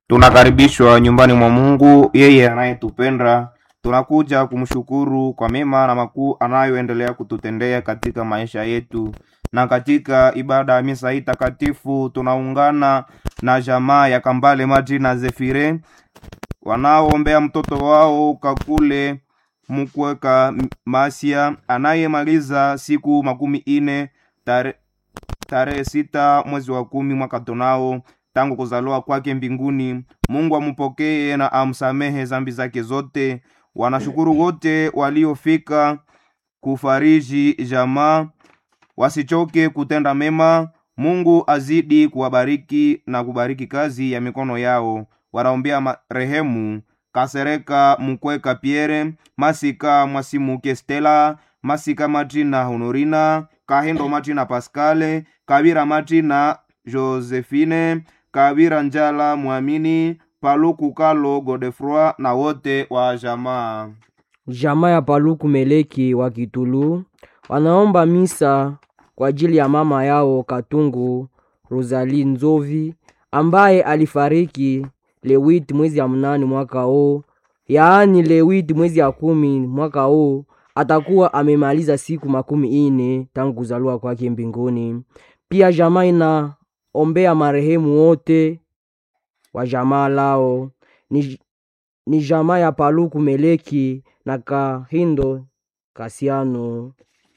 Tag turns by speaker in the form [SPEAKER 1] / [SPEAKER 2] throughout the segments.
[SPEAKER 1] Tunakaribishwa nyumbani mwa Mungu, yeye anayetupenda. Tunakuja kumshukuru kwa mema na makuu anayoendelea kututendea katika maisha yetu. Na katika ibada ya misa hii takatifu tunaungana na jamaa ya Kambale Maji na Zefire wanaoombea mtoto wao Kakule Mukweka Masia anayemaliza siku makumi ine tare, tarehe sita mwezi wa kumi mwaka tunao tangu kuzaliwa kwake mbinguni. Mungu amupokee na amsamehe zambi zake zote. Wanashukuru wote waliofika kufariji jamaa, wasichoke kutenda mema. Mungu azidi kuwabariki na kubariki kazi ya mikono yao. Wanaombea marehemu Kasereka Mukweka Pierre, Masika Mwasimuke Stella, Masika Martina Honorina, Kahendo Martina Pascale, Kabira Martina Josephine, Kabira Njala Mwamini, Paluku Kalo Godefroi na wote wa jamaa.
[SPEAKER 2] Jamaa ya Paluku Meleki wa Kitulu wanaomba misa kwa ajili ya mama yao Katungu Rosalie Nzovi ambaye alifariki lewiti mwezi ya mnane mwaka huu, yaani lewiti mwezi ya kumi mwaka huu atakuwa amemaliza siku makumi ine tangu kuzaliwa kwake mbinguni. Pia jamaa inaombea marehemu wote wa jamaa lao ni, ni jamaa ya Paluku Meleki na Kahindo Kasiano.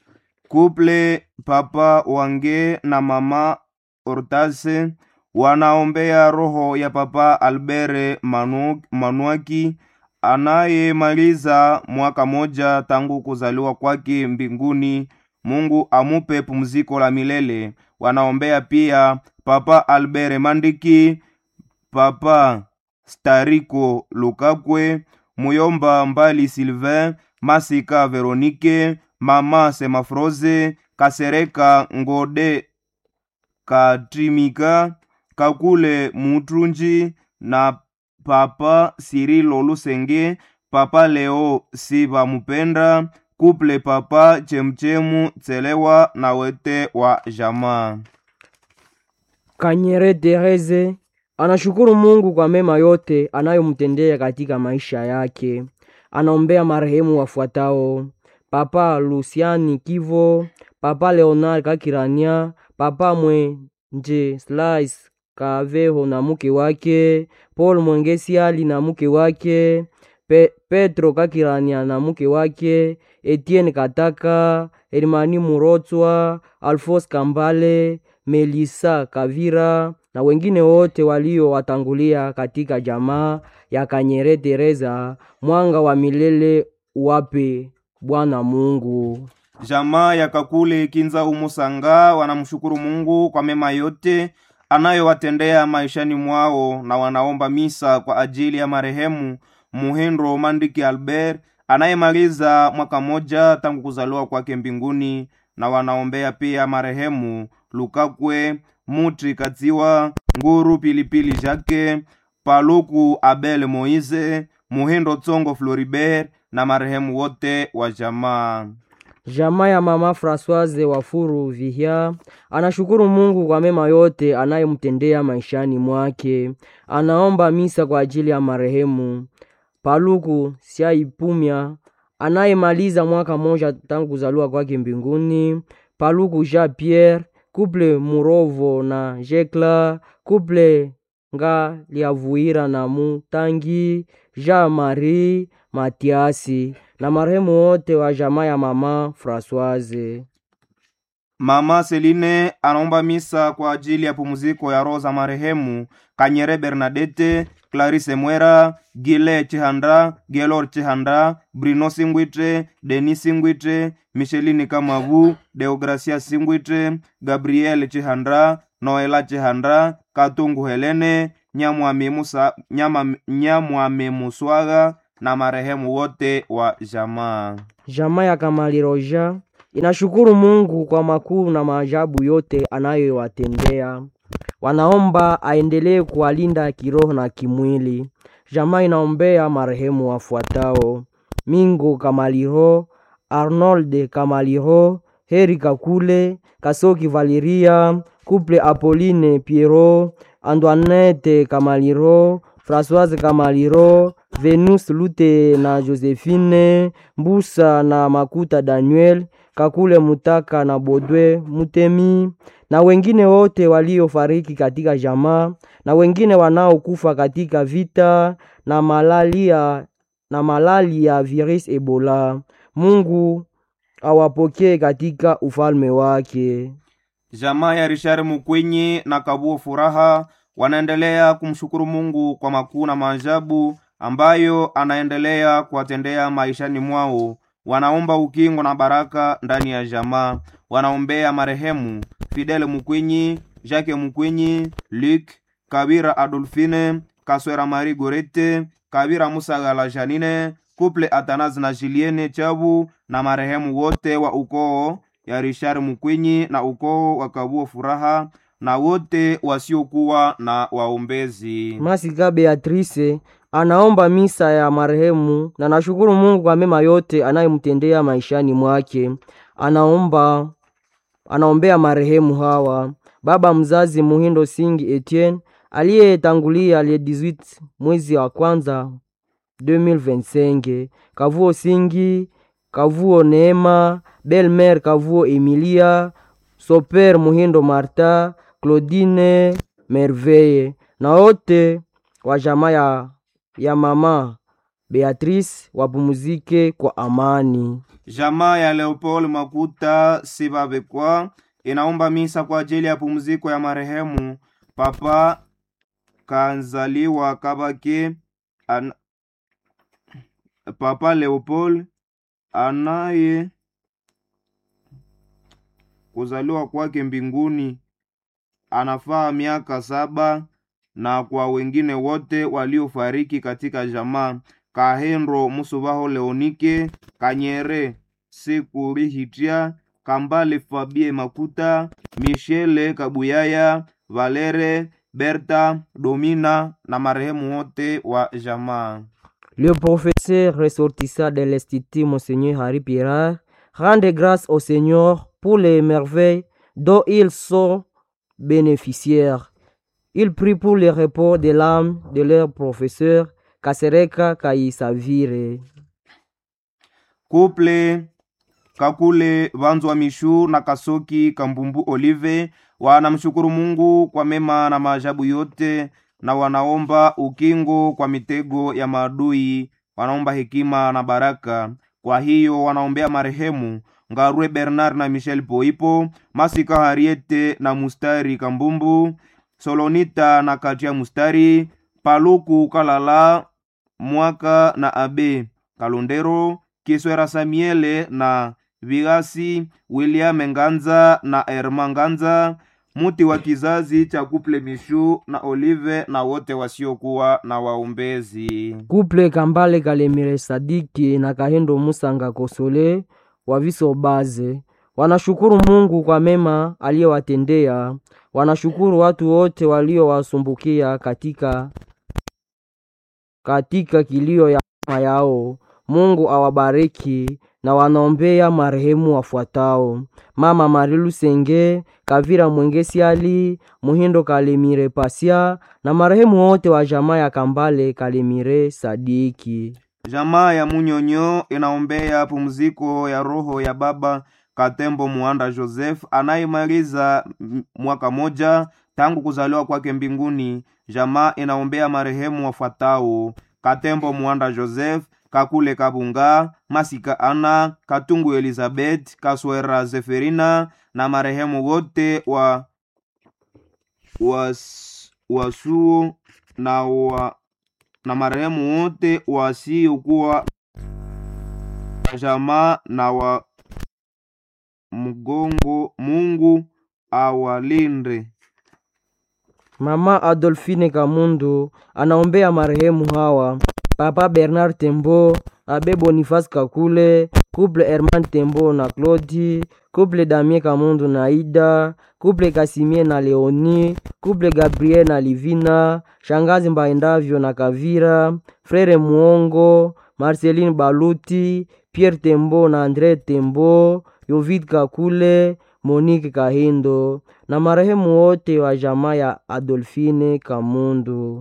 [SPEAKER 1] Kuple Papa Wange na Mama Ortase wanaombea roho ya Papa Albere Manu, Manuaki anayemaliza mwaka moja tangu kuzaliwa kwake mbinguni. Mungu amupe pumziko la milele. Wanaombea pia Papa Albere Mandiki, Papa Stariko Lukakwe, Muyomba Mbali Sylvain, Masika Veronike, Mama Semafroze, Kasereka Ngode Katrimika, Kakule Mutrunji na Papa Sirilo Lusenge, Papa Leo Siva Mupenda, Kuple Papa Chemchemu Tselewa na wete wa jamaa.
[SPEAKER 2] Kanyere Tereze anashukuru Mungu kwa mema yote anayomtendea katika maisha yake. Anaombea marehemu wafuatao: Papa Luciani Kivo, Papa Leonard Kakirania, Papa Mwenje Slice Kaveho na mke wake, Paul Mwengesiali na mke wake, Pe Petro Kakirania na mke wake, Etienne Kataka, Hermani Murotswa, Alphonse Kambale, Melisa Kavira na wengine wote waliowatangulia katika jamaa ya Kanyere Teresa. Mwanga wa milele uwape Bwana Mungu.
[SPEAKER 1] Jamaa ya Kakule Kinza Umusanga wanamshukuru Mungu kwa mema yote anayowatendea maishani mwao na wanaomba misa kwa ajili ya marehemu Muhindo Mandiki Albert anayemaliza mwaka moja tangu kuzaliwa kwake mbinguni, na wanaombea pia marehemu Lukakwe Mutri Katsiwa Nguru Pilipili Jake Paluku Abel Moise Muhindo Tsongo Floribert na marehemu wote wa jamaa.
[SPEAKER 2] Jamaa ya mama Françoise Wafuru Vihia anashukuru Mungu kwa mema yote anayemtendea maishani mwake. Anaomba misa kwa ajili ya marehemu Paluku Siaipumya anayemaliza mwaka moja tangu kuzaliwa kwake mbinguni, Paluku Jean Pierre, Couple Murovo na Jekla, Couple nga liavuira na Mutangi, Jean Marie Matiasi na marehemu wote wa jamaa ya mama Françoise.
[SPEAKER 1] Mama Seline anaomba misa kwa ajili ya pumziko ya roho za marehemu Kanyere Bernadette, Clarisse Mwera, Gile Chihanda, Gelor Chihanda, Bruno Singwitre, Denis Singwitre, Micheline Kamavu, Deogracia Singwitre, Gabriel Chihanda, Noela Chihanda, Katungu Helene, Nyamwami Musa, Nyama, Nyamwami Muswaga na marehemu wote wa jamaa.
[SPEAKER 2] Jamaa ya Kamali Roja inashukuru Mungu kwa makuu na maajabu yote anayowatendea. Wanaomba aendelee kuwalinda kiroho na kimwili. Jamaa inaombea marehemu wafuatao: Mingo Kamaliro, Arnold Kamaliro, Heri Kakule, Kasoki Valeria, Couple Apolline Piero, Antoinette Kamaliro, Françoise Kamaliro, Venus Lute na Josephine, Mbusa na Makuta Daniel, Kakule Mutaka na Bodwe Mutemi na wengine wote waliofariki katika jamaa na wengine wanaokufa katika vita na malaria na malali ya virus Ebola. Mungu awapokee katika ufalme wake.
[SPEAKER 1] Jamaa ya Richard Mukwenyi na Kabuo Furaha wanaendelea kumshukuru Mungu kwa makuu na maajabu ambayo anaendelea kuwatendea maishani mwao. Wanaomba ukingo na baraka ndani ya jamaa. Wanaombea marehemu Fidele Mukwenyi, Jacques Mukwenyi, Luc Kabira, Adolfine Kaswera, Marie Gorete Kabira, Musagala Janine, Couple Atanazi na Julienne Chabu na marehemu wote wa ukoo ya Richard Mukwenyi na ukoo wa Kabuo Furaha na wote wasiokuwa na waombezi.
[SPEAKER 2] Masika Beatrice anaomba misa ya marehemu na nashukuru Mungu kwa mema yote anayemtendea maishani mwake. Anaomba anaombea marehemu hawa: baba mzazi Muhindo Singi Etienne aliyetangulia le 18 mwezi wa kwanza 2025, Kavuo Singi, Kavuo Neema, Belmer Kavuo Emilia, Soper Muhindo Marta, Claudine Merveille na wote wa jamaa ya, ya mama Beatrice wapumuzike kwa amani.
[SPEAKER 1] Jamaa ya Leopold Makuta Sibabekwa inaomba misa kwa ajili ya pumziko ya marehemu Papa Kanzaliwa Kabake an... Papa Leopold anaye kuzaliwa kwake mbinguni anafaa miaka saba na kwa wengine wote waliofariki katika jamaa Kahendro Musubaho Leonike Kanyere Sekurihitia Kambale Fabie Makuta Michele Kabuyaya Valere Berta Domina na marehemu wote wa jamaa.
[SPEAKER 2] Le professeur ressortissant de l'Institut Monseigneur Harry Pirard rende grâce au Seigneur pour les merveilles dont ils sont bénéficiaires. Il prie pour le repos de l'âme de leur professeur Kasereka Kaisavire.
[SPEAKER 1] Couple Kakule Vanzwa Mishu na Kasoki Kambumbu Olive wanamshukuru Mungu kwa mema na maajabu yote na wanaomba ukingo kwa mitego ya maadui, wanaomba hekima na baraka. Kwa hiyo wanaombea marehemu Ngarwe Bernard na Michel Poipo, Masika Hariete na Mustari Kambumbu, Solonita na Katia Mustari, Paluku Kalala Mwaka na Abe Kalondero, Kiswera Samiele na Vigasi, William Nganza na Erma Nganza, muti wa kizazi cha Kuple Mishu na Olive na wote wasiokuwa na waombezi.
[SPEAKER 2] Couple Kambale Kalemire Sadiki na Kahendo Musanga Kosole wa Viso Baze wanashukuru Mungu kwa mema aliyowatendea. Wanashukuru watu wote waliowasumbukia katika katika kilio ya mama yao. Mungu awabariki na wanaombea marehemu wafuatao: Mama Marilu Senge, Kavira Mwengesi Ali, Muhindo Kalemire Pasia na marehemu wote wa jamaa ya Kambale Kalemire Sadiki.
[SPEAKER 1] Jamaa ya Munyonyo inaombea pumziko ya roho ya baba Katembo Muanda Joseph anayemaliza m- mwaka moja tangu kuzaliwa kwake mbinguni. Jamaa inaombea marehemu wafuatao: Katembo Muanda Joseph, Kakule Kabunga, Masika Ana, Katungu Elizabeth, Kaswera Zeferina na marehemu wote wa was, wasuo na wa na marehemu wote wasiokuwa jamaa na wa mgongo. Mungu awalinde.
[SPEAKER 2] Mama Adolfine Kamundu anaombea marehemu hawa: Papa Bernard Tembo, Abe Boniface Kakule, Couple Herman Tembo na Claudi, Couple Damien Kamundu na Ida, Couple Kasimie na Leoni, Couple Gabriel na Livina, Shangazi Mbaendavyo na Kavira, Frere Muongo, Marceline Baluti, Pierre Tembo na Andre Tembo, Yovid Kakule, Monique Kahindo na marehemu wote wa jamaa ya Adolfine Kamundu.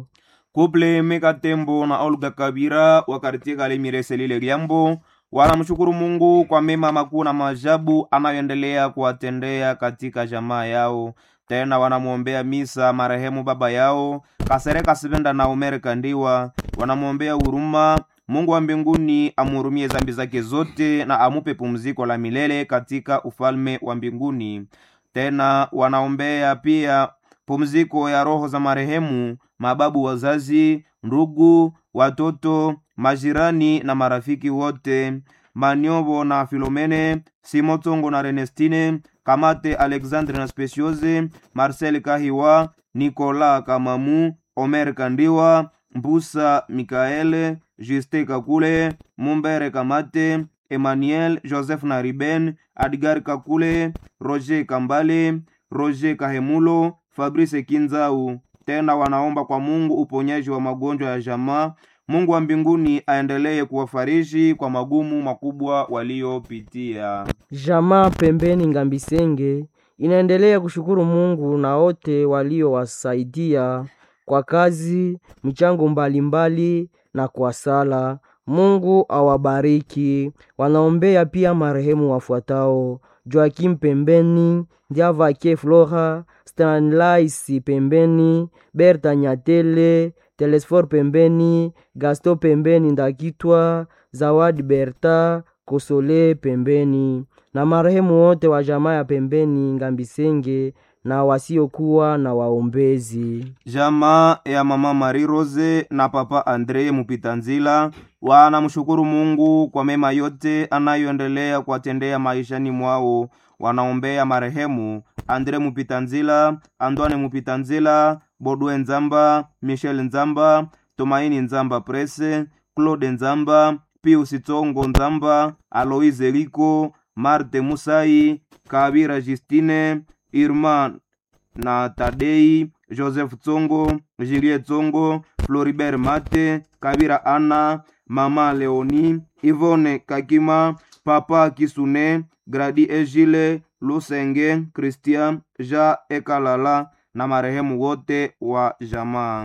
[SPEAKER 1] Kuple Meka Tembo na Olga Kabira wa kartie Kalemire Selile Liambo wanamshukuru Mungu kwa mema makuu na maajabu anayoendelea kuwatendea katika jamaa yao. Tena wanamwombea misa marehemu baba yao Kasereka Sibenda na Umere Kandiwa, wanamwombea huruma Mungu wa mbinguni amhurumie zambi zake zote na amupe pumziko la milele katika ufalme wa mbinguni. Tena wanaombea pia pumziko ya roho za marehemu mababu, wazazi, ndugu, watoto, majirani na marafiki wote, Maniobo na Filomene, Simotongo na Renestine, Kamate Alexandre na Speciose, Marcel Kahiwa, Nicolas Kamamu, Omer Kandiwa, Mbusa Mikaele, Juste Kakule, Mumbere Kamate, Emmanuel Joseph na Riben, Adgar Kakule, Roger Kambale, Roger Kahemulo, Fabrice Kinzau. Tena wanaomba kwa Mungu uponyaji wa magonjwa ya jamaa. Mungu wa mbinguni aendelee kuwafariji kwa magumu makubwa waliopitia.
[SPEAKER 2] Jamaa pembeni Ngambisenge inaendelea kushukuru Mungu na wote waliowasaidia kwa kazi, michango mbalimbali na kwa sala. Mungu awabariki. Wanaombea pia marehemu wafuatao: Joakim pembeni, Ndiavake Flora, Stanlais pembeni, Berta Nyatele, Telesfor pembeni, Gasto pembeni, Ndakitwa, Zawadi Berta, Kosole pembeni, na marehemu wote wa jamaa ya pembeni Ngambisenge na wasiokuwa na waombezi.
[SPEAKER 1] Jamaa ya mama Marie Rose na papa Andre Mupitanzila wanamshukuru Mungu kwa mema yote anayoendelea kuwatendea maishani mwao. Wanaombea marehemu Andre Mupitanzila, Antoine Mupitanzila, Bodwe Nzamba, Michel Nzamba, Tumaini Nzamba Prese, Claude Nzamba, Pius Tongo Nzamba, Aloise Riko, Marte Musai, Kabira Justine, Irma na Tadei, Joseph Tsongo, Julie Tsongo, Floribert Mate, Kabira Ana, Mama Leoni, Ivone Kakima, Papa Kisune, Gradi Ejile, Lusenge, Christian, Ja Ekalala na marehemu wote wa jamaa.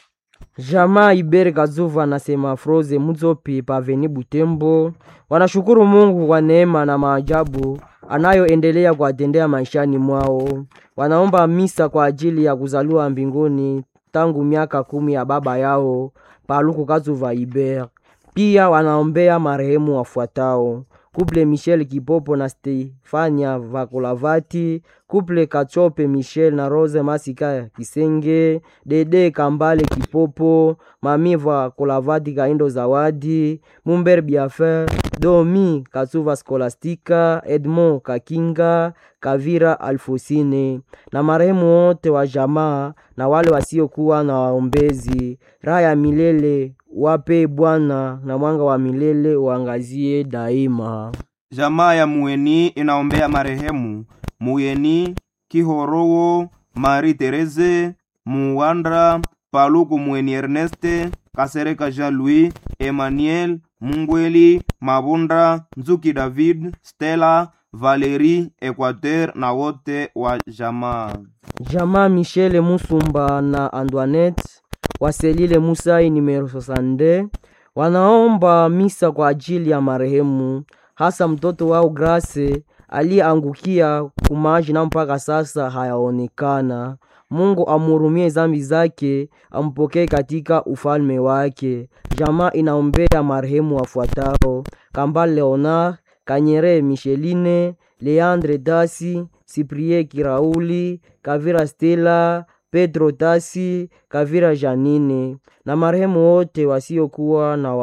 [SPEAKER 2] Jamaa Ibere Kazuva na Semafroze Muzopi Paveni Butembo wanashukuru Mungu kwa neema na maajabu anayoendelea kuwatendea maishani mwao. Wanaomba misa kwa ajili ya kuzaliwa mbinguni tangu miaka kumi ya baba yao Paluku Kazuva Ibere. Pia wanaombea marehemu wafuatao: Kuple Michel Kipopo na Stefania Vakolavati, Kuple Kachope Michel na Rose Masika Kisenge, Dede Kambale Kipopo, Mami Vakolavati Kaindo Zawadi, Mumber Biafer, Domi Katsuva Skolastika, Edmond Kakinga, Kavira Alfosine na marehemu wote wa jamaa na wale wasiokuwa na waombezi. Raha ya milele wape Bwana na mwanga wa milele uangazie daima.
[SPEAKER 1] Jamaa ya Mueni inaombea marehemu Muyeni Kihorowo, Marie Therese Muwandra, Paluku Mueni Erneste, Kasereka Jean-Louis, Emmanuel Mungweli, Mabunda Nzuki, David Stella, Valerie Equateur na wote wa jamaa.
[SPEAKER 2] Jamaa Michele Musumba na Antoinette Waselile Musai numero 62 wanaomba misa kwa ajili ya marehemu, hasa mtoto wao Grace aliyeangukia kumaji na mpaka sasa hayaonekana. Mungu amhurumie zambi zake, ampokee katika ufalme wake. Jamaa inaombea marehemu wafuatao: Kambale Leonard, Kanyere Micheline, Leandre Dasi, Cyprien Kirauli, Kavira Stella, Pedro Tasi, Kavira Janine na marehemu wote wasiokuwa na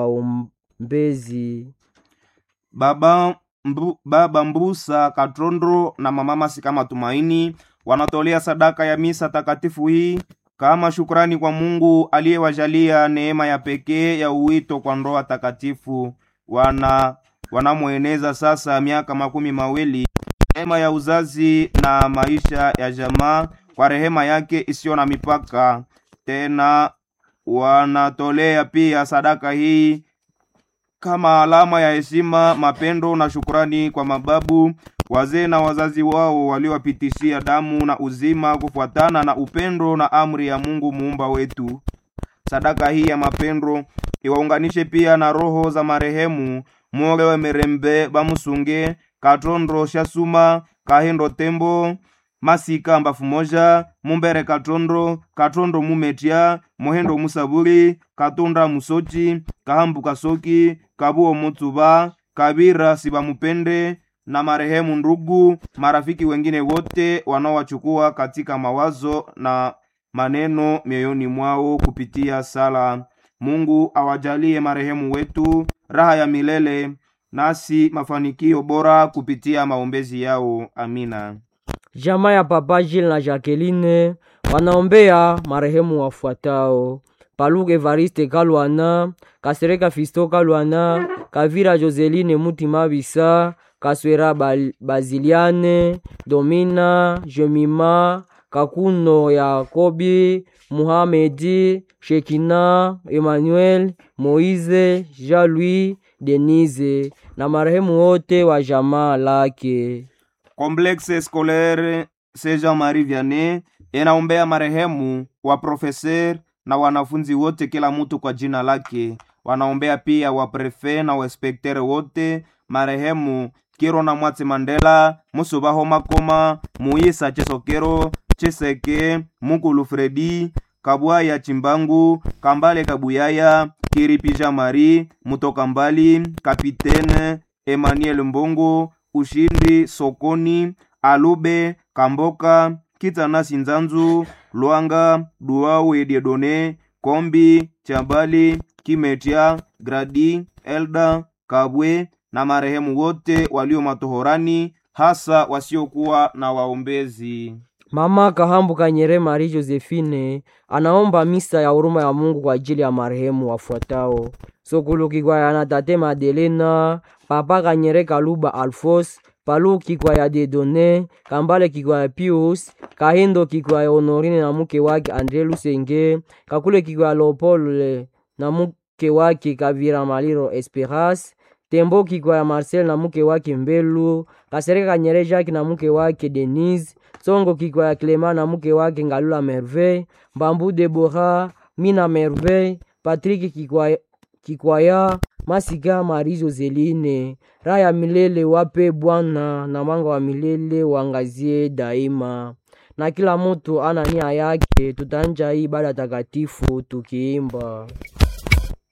[SPEAKER 2] waombezi.
[SPEAKER 1] Baba, mbu, baba Mbusa Katrondro na mama Masika Matumaini wanatolea sadaka ya misa takatifu hii kama shukrani kwa Mungu aliyewajalia neema ya pekee ya uwito kwa ndoa takatifu. Wana wanamweneza sasa miaka makumi mawili neema ya uzazi na maisha ya jamaa kwa rehema yake isiyo na mipaka. Tena wanatolea pia sadaka hii kama alama ya heshima, mapendo na shukrani kwa mababu, wazee na wazazi wao waliowapitishia damu na uzima kufuatana na upendo na amri ya Mungu muumba wetu. sadaka hii ya mapendo iwaunganishe pia na roho za marehemu moge wemerembe bamusunge katondo shasuma kahindo tembo masika mbafu moja mumbere katondo katondo mumetya mohendo musabuli katunda musochi kahambu kasoki kabuo mutsuba kabira sibamupende na marehemu ndugu marafiki wengine wote wanaowachukua katika mawazo na maneno mioyoni mwao kupitia sala mungu awajalie marehemu wetu raha ya milele nasi mafanikio bora kupitia maombezi yao amina
[SPEAKER 2] Jamaa ya Papa Gilles na Jacqueline wanaombea marehemu wafuatao: Paluke Evariste Kalwana, Kasereka Fisto Kalwana, Kavira Joseline Mutima Bisa, Kaswera Bal- Baziliane, Domina, Jemima, Kakuno Yakobi, Muhamedi, Shekina, Emmanuel, Moise, Jean-Louis, Denise na marehemu wote wa jamaa lake.
[SPEAKER 1] Complexe Scolaire Saint Jean-Marie Vianney inaombea marehemu wa profeser na wanafunzi wote, kila mtu kwa jina lake. Wanaombea pia wa prefe na wainspektere wote, marehemu Kiro na Mwatsi Mandela, Musubaho Makoma, Muisa Chesokero, Chiseke, Mukulu Fredi, Kabwaya Chimbangu, Kambale Kabuyaya, Kiripija Mari, Mutoka Mbali, Kapitene Emmanuel Mbongo, Ushindi Sokoni, Alube Kamboka, Kitanasi Nzanzu, Lwanga, Duau Ediedone, Kombi, Chambali, Kimetia, Gradi, Elda, Kabwe na marehemu wote walio matohorani, hasa wasiokuwa na waombezi.
[SPEAKER 2] Mama Kahambu Kanyere Marie Josephine anaomba misa ya huruma ya Mungu kwa ajili ya marehemu wafuatao: Sokulu Kikwaya Tate Madelena, Papa Kanyere Kaluba Alfos, Palu Kikwaya Dedone, Kambale Kikwaya Pius, Kahindo Kikwaya Honorine na mke wake Andre Lusenge, Kakule Kikwaya Leopold na mke wake Kavira Maliro Esperas, Tembo Kikwaya Marcel na mke wake Mbelu, Kasereka Kanyere Jacques na mke wake Denise, Songo Kikwaya Clement na mke wake Ngalula Merveille, Mbambu Debora, Mina Merveille, Patrick Kikwaya, Kikwaya Masika Marie Joseline. Raha ya milele wape Bwana na mwanga wa milele wangazie daima. Na kila mtu ana nia yake, tutanja hii ibada takatifu tukiimba